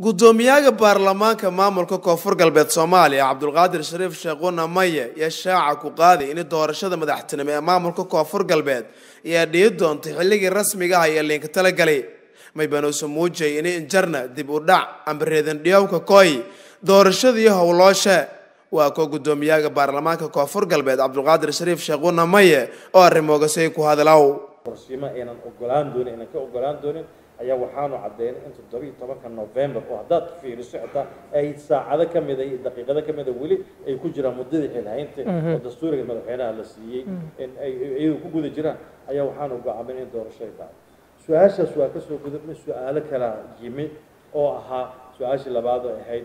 guddoomiyaha baarlamaanka maamulka koonfur galbeed soomaaliya cabdulqaadir shariif sheekhuna maye iyo shaaca ku qaaday in doorashada madaxtinimo ee maamulka koonfur galbeed ayaa dhihi doontay xilligii rasmiga ah ee liinka talagalay maybanuusa muujay in injarna dib u dhac amba reedandhiyowka koy doorashadii howlooshe waa koo guddoomiyaha baarlamaanka koonfur galbeed cabdulqaadir shariif sheekhuna maye oo arrimoogasay ku hadlow qorsimo aynan ogolaan doonin aynan ka ogolaan doonin ayaa waxaanu caddeynay in toddobiiyo tobanka november oo haddaad ku fiiriso xitaa ay saacado ka mida iyo daqiiqado ka mida weli ay ku jiraan muddadii xilhaynta oo dastuuriga madaxweynaha la siiyey in ay iyagu ku guda jiraan ayaa waxaanu go'aamin in doorasho ay dhacdo su-aashaas waa kasoo gudubnay su-aalo kalaa yimi oo ahaa su-aashii labaad oo ahayd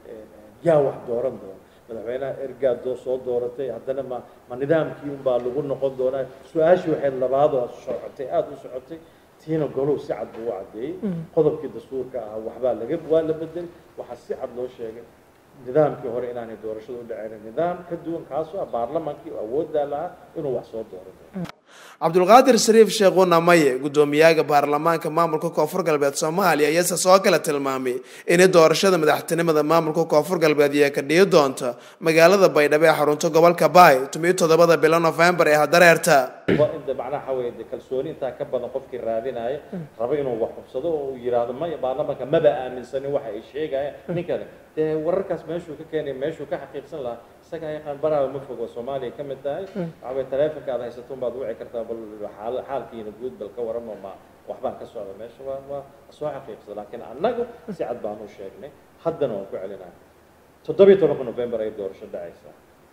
yaa wax dooran doona madaxweynaha ergaad soo dooratay haddana ma ma nidaamkii unbaa lagu noqon doonaa su-aashii waxay labaadoo socotay aada u socotay tiina golow si cad buu u caddeeyey qodobkii dastuurka ahaa waxbaa laga waa la bedelay waxaa si cad loo sheegay nidaamkii hore inaanay doorashada u dhaceynin nidaam ka duwan kaasoo ah baarlamaankii awooddaa lahaa inuu wax soo dooran doono cabdulqaadir shariif sheekhuna maye guddoomiyaha baarlamaanka maamulka koonfur galbeed soomaaliya ayase soo kale tilmaamay in doorashada madaxtinimada maamulka koonfur galbeed iyo ka dhihi doonta magaalada baydhabo ee xarunta gobolka baay tumiyo toddobada bilo novembar ee hadareerta inta macnaha waxa weeye kalsooni intaa ka badan qofkii raadinaya raba inuu wax hubsado oo uu yidhaahdo maya baarlamaanka maba aaminsanin waxa ay sheegayaan ninkani dee wararkaas meeshuu ka keenay meeshuu ka xaqiiqsan lahaa isagaa yaqaan baraaba ma fogo soomaaliya ka mid tahay waxa weye taleefonka aad haysato unbaad wici kartaa bal xaal xaalkiina guud bal ka waramo ma waxbaan ka socda meesha waa waa soo xaqiiqsada laakiin annagu si cad baan u sheegnay haddana waan ku celinaya toddobiyo tobanka november ay doorasho dhacaysaa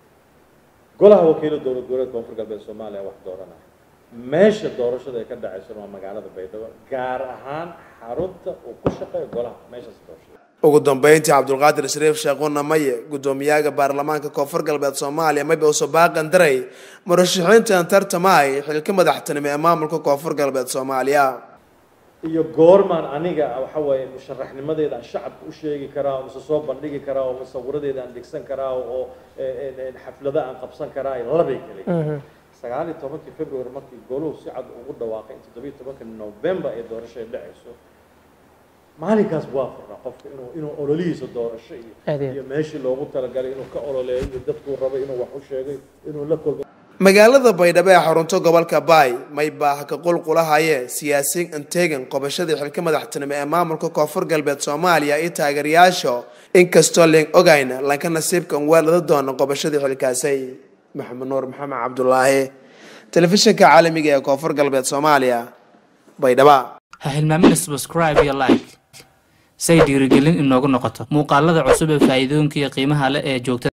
golaha wakiilo dowlad goboleed koonfur galbeed soomaaliya wax dooranaya meesha doorashada ay ka dhacaysona waa magaalada baydhabo gaar ahaan xarunta uu ku shaqeeyo golaha meeshaas doorashada ugu dambeyntii cabdulqaadir shariif sheekhuna maye guddoomiyaha baarlamaanka koonfur galbeed soomaaliya mayba usoo baaqan daray murashaxiintan tartamaay xilka madaxtinimo ee maamulka koonfur galbeed soomaaliya iyo goormaan aniga waxa weeye musharaxnimadeeda aan shacabka u sheegi karaa oo mise soo bandhigi karaa oo musawiradeeda aan dhigsan karaa oo xaflada aan qabsan karaa labay kale sagaal iyo tobankii february markii goluhu si cad ugu dhawaaqay in toddobiyo tobanka november ay doorasho ay dhacayso maalinkaas waa furnaa qofka inuu inuu ololihiisa doorasho iyo iyo meeshii loogu talagalay inuu ka ololeeyo iyo dadkuu rabay inuu wax u sheegay inuu la kulmo magaalada baydhabo ee xarunto gobolka baay may baaha ka qulqulahaye siyaasiyiin antegan qobashadii xilka madaxtinimo ee maamulka koonfur galbeed soomaaliya iyo taageerayaasha inkastoo leen ogayna lanka nasiibkan weelada doona qobashadii xilkaasay maxamed nuur maxamed cabdulaahi telefishinka caalamiga ee koonfur galbeed soomaaliya baydhaba ha hilmaamina subscribe iyo like say dhiirigelin inoogu noqoto muuqaalada cusub ee faa'iidooyinka iyo qiimaha leh ee joogta